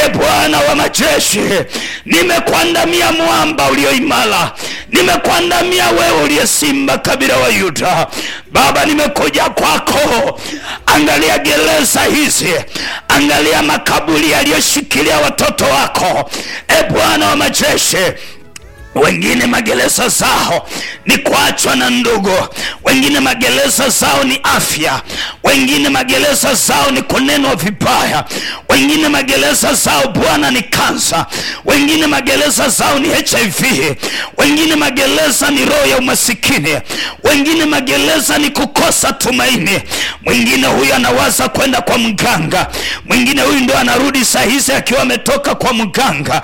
e Bwana wa majeshi, nimekuandamia mwamba ulioimara, nimekuandamia wewe uliye simba kabila wa Yuda. Baba, nimekuja kwako. Angalia gereza hizi, angalia makaburi yaliyoshikilia watoto wako, e Bwana wa majeshi wengine magereza zao ni kuachwa na ndugu, wengine magereza zao ni afya, wengine magereza zao ni kunenwa vibaya, wengine magereza zao Bwana ni kansa, wengine magereza zao ni HIV, wengine magereza ni roho ya umasikini, wengine magereza ni kukosa tumaini. Mwingine huyu anawaza kwenda kwa mganga, mwingine huyu ndo anarudi saa hizi akiwa ametoka kwa mganga